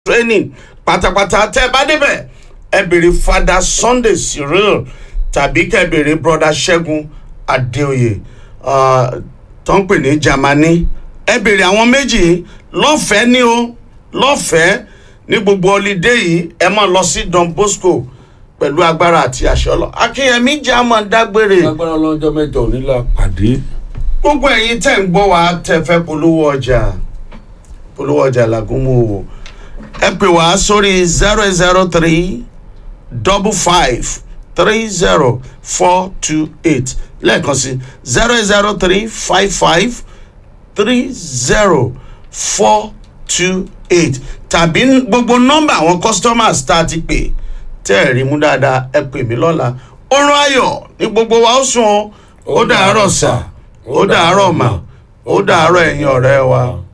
training pátápátá tẹ́ ẹ bá débẹ̀ ẹ béèrè fada sunday cyril tàbí kẹ́ ẹ béèrè broda ṣẹ́gun adéoyè ah, tó ń pè ní germany ẹ béèrè àwọn méjì lọ́fẹ̀ẹ́ ní o lọ́fẹ̀ẹ́ ní gbogbo ọlídé yìí ẹ máa lọ sí don bosco pẹ̀lú agbára àti àṣẹ ọlọ akínyẹmí jẹ́ àmọ́ dágbére lágbára ọlọ́jọ́ mẹ́jọ òní la pàdé. gbogbo ẹ̀yin tẹ́ ń gbọ́ wa tẹ́ fẹ́ polówó ọjà polówó ọjà làgúnmọ́ o ẹ pè wá sórí zero zero three double five three zero four two eight lẹ́ẹ̀kan sí zero zero three five five three zero four two eight tàbí gbogbo nọ́mbà àwọn customers tá a ti pè tẹ́ ẹ̀ rí mú dáadáa ẹ pè mí lọ́la oorun ayọ̀ ní gbogbo wa ó sùn o ó dàárọ̀ sà ó dàárọ̀ mà ó dàárọ̀ ẹ̀yin ọ̀rẹ́ wa.